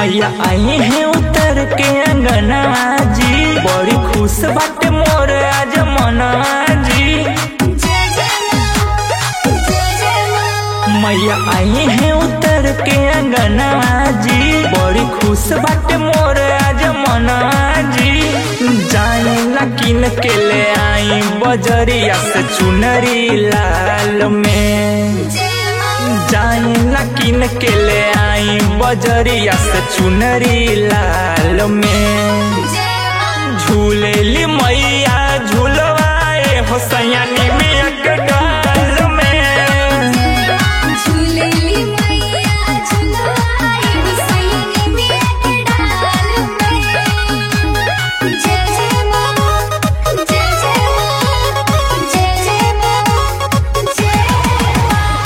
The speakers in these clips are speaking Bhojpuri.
मैया आई है उतर के अंगनवा जी बड़ी खुश बाटे मोर आज मनवा जी जय जय मां जय जय मां मैया आई है उतर के अंगनवा जी बड़ी खुश बाटे मोर आज मनवा जी जाई ला किन के ले आई बजरिया से चुनरी लाल में जय मां जाई ला किन के ले आई बजरिया से चुनरी लाल में जय मां झूलेली मैया झूलवाए हो सयानी में डाल में झूलेली मैया झुलवाई सैनी मिया के डाल में जय जय मां जय जय मां जय जय मां जय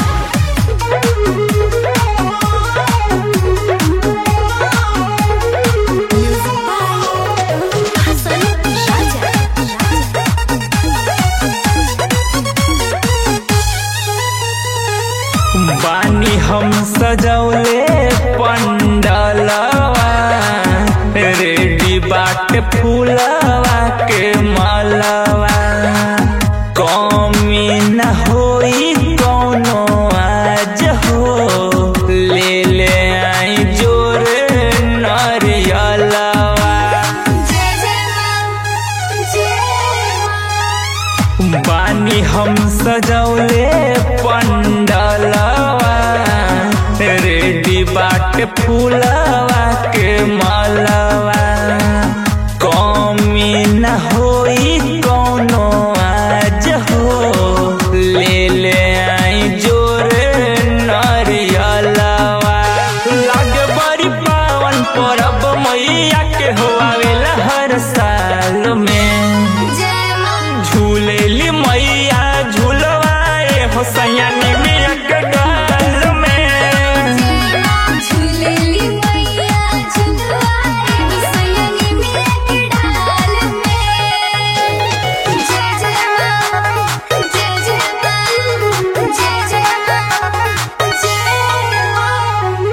मां हसन बानी हम सजौले पंडलवा रेडी बाट फूलवा के मालवा कमी न होई कौनो आज हो ले ले आई जोर नरियलवा जय जय मां जय मां बानी हम सजौले पंडलवा रेडी बाट फूलवा के मालवा कमी न होई कौनो आज हो ले ले आई जोर नरियलवा लागे बड़ी पावन परब मैया के हो आवेला हर साल में जय मां झूलेली मैया झूलवाए हो सयानी मिया के डाल में झूलेली मैया झुलवाई सैनी मिया के डाल में जय जय मां जय जय मां जय जय मां जय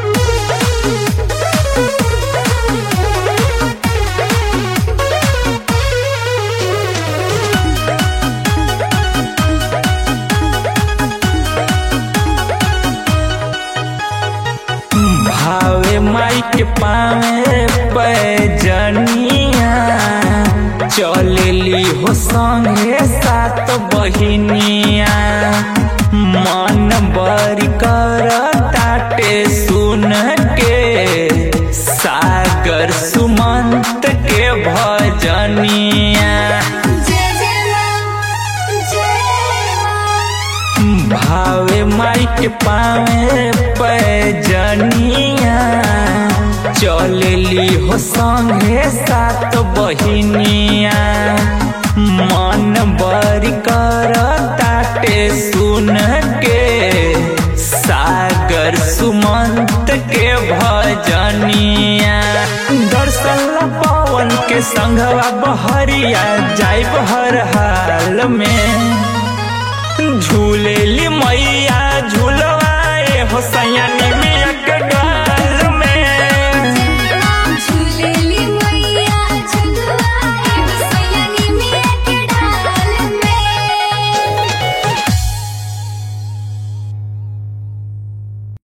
भावे माई के पावे पैजनिया चलेली हो संगे सात बहिनिया मन बरी कर ताटे सुन के सागर सुमंत के भजनिया जय जय मां जय मां भावे माई के पावे पैजनिया चलेली हो संगे सात बहिनिया मन बरी कर ताटे सुन के सागर सुमंत के भजनिया दर्शन ला पवन के संघवा बहरिया जाइब हर हाल में झूलेली मैया झू